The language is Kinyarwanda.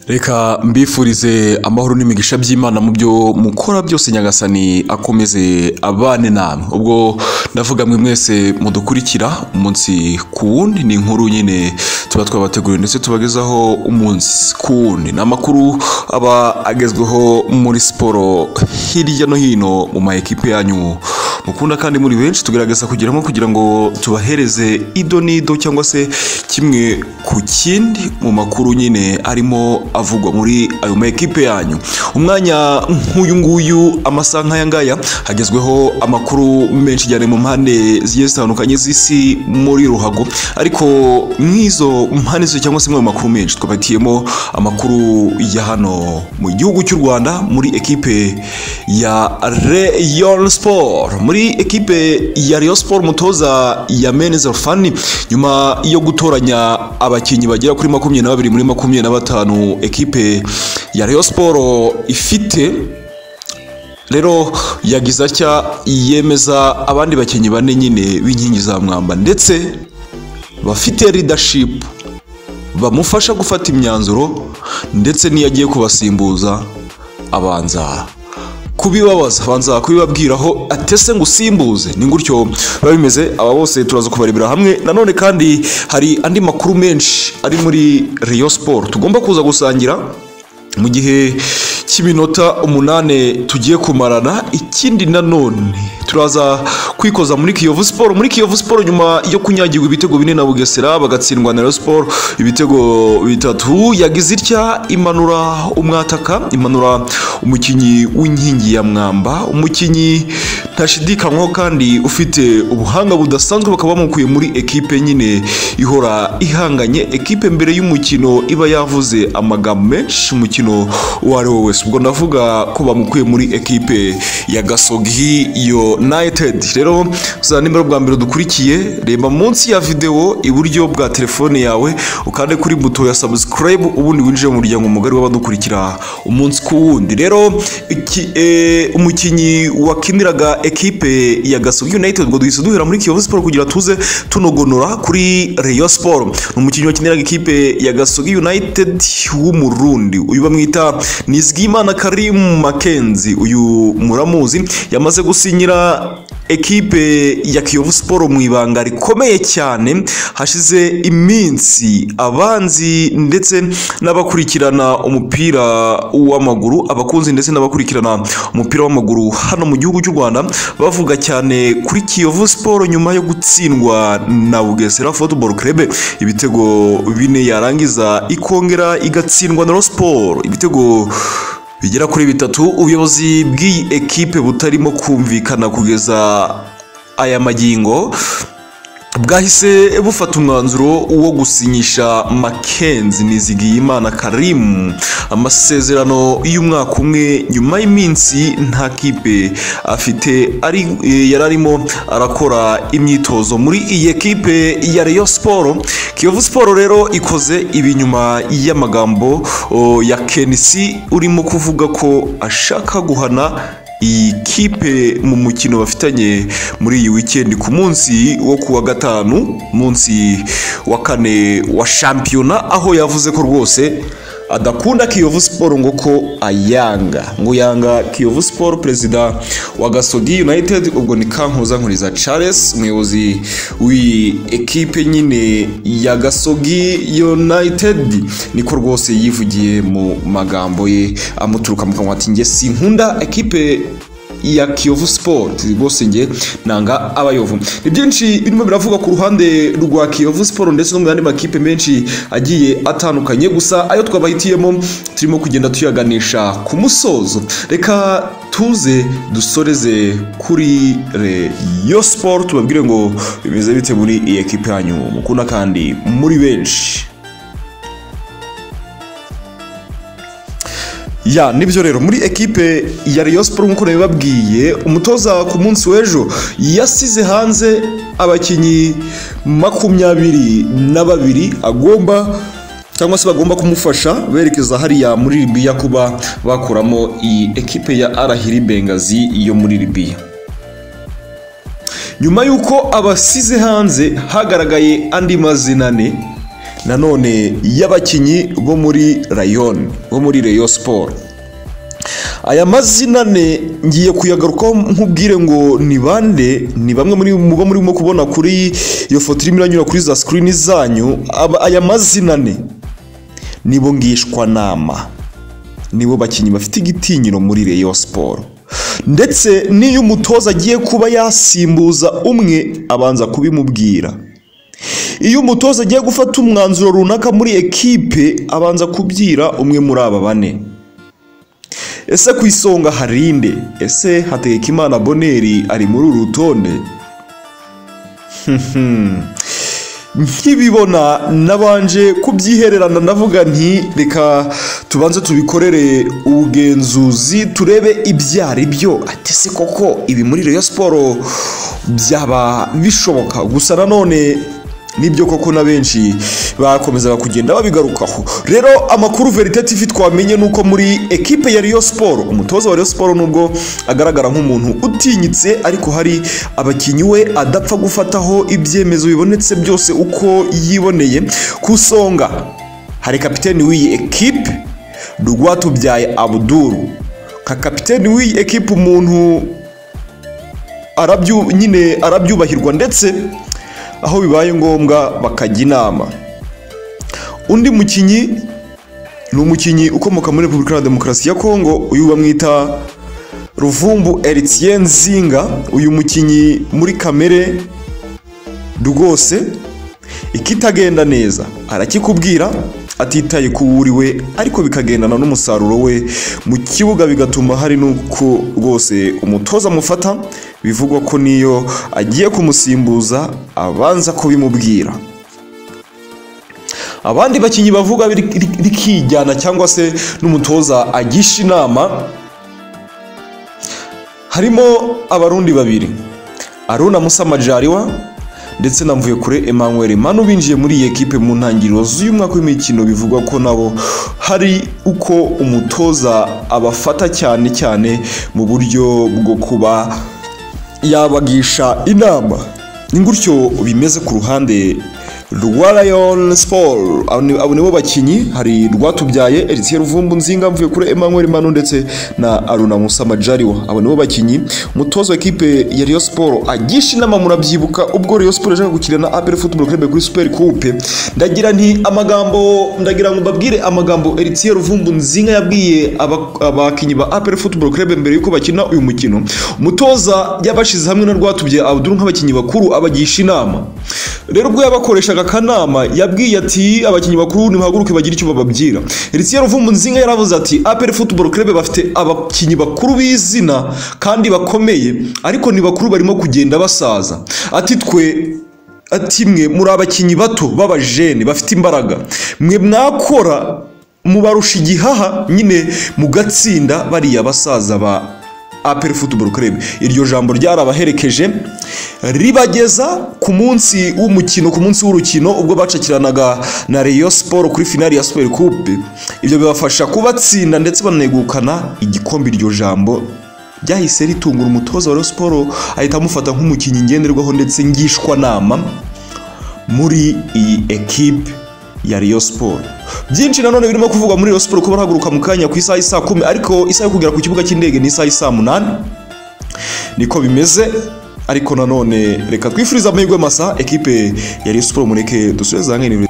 reka mbifurize amahoro n'imigisha by'imana mu byo mukora byose nyagasani akomeze abane namwe ubwo ndavuga mwe mwese mudukurikira umunsi ku wundi ni inkuru nyine tuba twabateguriye ndetse tubagezaho umunsi ku wundi ni amakuru aba agezweho muri siporo hirya no hino mu ma ekipe yanyu mukunda kandi muri benshi tugerageza kugeramo kugira ngo tubahereze ido n'ido cyangwa se kimwe ku kindi mu makuru nyine arimo avugwa muri ayo ma ekipe yanyu umwanya nk'uyu nguyu amasaha nk'aya ngaya hagezweho amakuru menshi cyane mu mpande zigiye zitandukanye z'isi muri ruhago ariko nk'izo mpande zose cyangwa se mu makuru menshi twabatiyemo amakuru ya hano mu gihugu cy'u rwanda muri ekipe ya Rayon Sport muri ekipe ya Rayon Sport mutoza ya Menezero Fani nyuma yo gutoranya abakinnyi bagera kuri makumyabiri na babiri muri makumyabiri na batanu ekipe ya Rayon Sport ifite rero yagize atya yemeza abandi bakinnyi bane nyine b'inkingi za mwamba ndetse bafite leadership bamufasha gufata imyanzuro ndetse n'iyo agiye kubasimbuza abanza kubibabaza banza kubibabwiraho atese ngo usimbuze ni gutyo biba bimeze aba bose turaza kubarebera hamwe nanone kandi hari andi makuru menshi ari muri riyo siporo tugomba kuza gusangira mu gihe cy'iminota umunani tugiye kumarana ikindi nanone turaza kwikoza muri kiyovu siporo muri kiyovu siporo nyuma yo kunyagirwa ibitego bine na bugesera bagatsindwa na siporo ibitego bitatu yagize itya imanura umwataka imanura umukinnyi w'inkingi ya mwamba umukinnyi ntashidikanywaho kandi ufite ubuhanga budasanzwe bakaba bamukuye muri ekipe nyine ihora ihanganye ekipe mbere y'umukino iba yavuze amagambo menshi umukino uwo ari wo wese ubwo ndavuga ko bamukuye muri ekipe ya gasogi united rero za nimero bwa mbere dukurikiye reba munsi ya videwo iburyo bwa telefone yawe ukande kuri buto ya subscribe ubundi winjire mu muryango mugari w'abadukurikira umunsi ku wundi rero iki- eh, umukinnyi wakiniraga ekipe ya gasogi united ngo duhise duhera muri kiyovu siporo kugira tuze tunogonora kuri reyo siporo ni umukinnyi wakiniraga ekipe ya gasogi united w'umurundi uyu bamwita nizigimana karim makenzi uyu muramuzi yamaze gusinyira ekipe ya kiyovu siporo mu ibanga rikomeye cyane hashize iminsi abanzi ndetse n'abakurikirana umupira w'amaguru abakunzi ndetse n'abakurikirana umupira w'amaguru hano mu gihugu cy'u rwanda bavuga cyane kuri kiyovu siporo nyuma yo gutsindwa na bugesera football club ibitego bine yarangiza ikongera igatsindwa na siporo ibitego bigera kuri bitatu ubuyobozi bw'iyi ekipe butarimo kumvikana kugeza aya magingo bwahise bufata umwanzuro wo gusinyisha makenzi nizigiyimana karimu amasezerano y'umwaka umwe nyuma y'iminsi nta kipe afite ari eh, yari arimo arakora imyitozo muri iyi ekipe ya Rayon Sport Kiyovu Sport rero ikoze ibi nyuma y'amagambo oh, ya Kenisi urimo kuvuga ko ashaka guhana iyi kipe mu mukino bafitanye muri iyi wikendi ku munsi wo kuwa gatanu munsi wa kane wa shampiyona aho yavuze ko rwose adakunda kiyovu siporo ngo ko ayanga ngo yanga kiyovu siporo perezida wa gasogi united ubwo ni kankuza nkuriza charles umuyobozi w'iyi ekipe nyine ya gasogi united niko rwose yivugiye mu magambo ye amuturuka mu kanwa ati njye sinkunda ekipe ya kiyovu sipoti rwose nge nanga abayovu ni byinshi birimo biravuga ku ruhande rwa kiyovu siporo ndetse no mu yandi makipe menshi agiye atandukanye gusa ayo twabahitiyemo turimo kugenda tuyaganisha ku musozo reka tuze dusoreze kuri reyo siporo tubabwire ngo bimeze bite muri iyi ekipe yanyu mukunda kandi muri benshi ya nibyo rero muri ekipe ya Rayon Sport nk'uko nabibabwiye umutoza ku munsi w'ejo yasize hanze abakinnyi makumyabiri na babiri agomba cyangwa se bagomba kumufasha berekeza hariya muri Libya kuba bakuramo iyi ekipe ya Arahiri Bengazi yo muri Libya nyuma y'uko abasize hanze hagaragaye andi mazina ane nanone y'abakinnyi bo muri rayoni bo muri reyo siporo aya mazina ne ngiye kuyagarukaho nk'ubwire ngo ni bande ni bamwe muri muba murimo kubona kuri iyo foto irimo iranyura kuri za sikirini zanyu aba- aya mazina ne nibo ngishwanama nibo bakinnyi bafite igitinyiro muri reyo siporo ndetse n'iyo umutoza agiye kuba yasimbuza umwe abanza kubimubwira iyo umutoza agiye gufata umwanzuro runaka muri ekipe abanza kubyira umwe muri aba bane ese ku isonga hari inde ese hategekimana boneri ari muri uru rutonde nkibibona nabanje kubyihererana ndavuga nti reka tubanze tubikorere ubugenzuzi turebe ibyari byo ati se koko ibi muri reyo siporo byaba bishoboka gusa nanone nibyo koko na benshi bakomezaga kugenda babigarukaho rero amakuru veritativi twamenye ni uko muri ekipe ya Rayon siporo umutoza wa Rayon siporo nubwo agaragara nk'umuntu utinyitse ariko hari abakinnyi we adapfa gufataho ibyemezo bibonetse byose uko yiboneye ku isonga hari kapiteni w'iyi ekipe Rwatubyaye abuduru nka kapiteni w'iyi ekipe umuntu arabyu, nyine arabyubahirwa ndetse aho bibaye ngombwa bakajya inama undi mukinnyi ni umukinnyi ukomoka muri repubulika ya demokarasi ya kongo uyu bamwita ruvumbu eritien zinga uyu mukinnyi muri kamere rwose ikitagenda neza arakikubwira atitaye ku wuriwe ariko bikagendana n'umusaruro we mu kibuga bigatuma hari n'uko rwose umutoza amufata bivugwa ko niyo agiye kumusimbuza abanza kubimubwira abandi bakinnyi bavuga biri- ri- rikijyana cyangwa se n'umutoza agisha inama harimo abarundi babiri aruna musa majariwa ndetse na mvuyekure emmanuel manu binjiye muri iyi ekipe mu ntangiriro z'uyu mwaka w'imikino bivugwa ko nabo hari uko umutoza abafata cyane cyane mu buryo bwo kuba yabagisha inama ni gutyo bimeze ku ruhande rwa rayon siporo abo nibo bakinnyi hari rwatubyaye eritiyeri ruvumbu nzinga mvuye kuri emmanuel manu ndetse na aruna musa majariwa abo nibo bakinnyi umutoza wa ekipe ya rayon siporo agisha inama murabyibuka ubwo rayon siporo yashaka gukina na apel football club kuri super coupe ndagira nti amagambo ndagira ngo mbabwire amagambo eritiyeri ruvumbu nzinga yabwiye aba- abakinnyi ba apel football club mbere yuko bakina uyu mukino umutoza yabashize hamwe na rwatubye abdul nk'abakinnyi bakuru abagisha inama rero ubwo yabakoreshaga akanama yabwiye ati abakinnyi bakuru nimuhaguruke bagire icyo bababwira Eritien Ruvumbu Nzinga yaravuze ati APR Football Club bafite abakinnyi bakuru b'izina kandi bakomeye ariko ni bakuru barimo kugenda basaza ati twe ati mwe muri abakinnyi bato b'abajene bafite imbaraga mwe mwakora mubarusha igihaha nyine mugatsinda bariya basaza ba apel football club iryo jambo ryarabaherekeje ribageza ku munsi w'umukino ku munsi w'urukino ubwo bacakiranaga na Rayon Sport kuri finali ya Super Coupe ibyo bibafasha kubatsinda ndetse banegukana igikombe iryo jambo ryahise ritungura umutoza wa Rayon Sport ahita amufata nk'umukinnyi ngenderwaho ndetse ngishwanama muri iyi ekipe ya Rayon Sport byinshi nanone birimo kuvugwa muri Rayon Sport ko barahaguruka mu kanya ku isaha isa kumi ariko isaha yo kugera ku kibuga cy'indege ni isaha isa munani niko bimeze ariko nanone reka twifurize amahirwe masa ekipe ya Rayon Sport mureke dusubire za nkene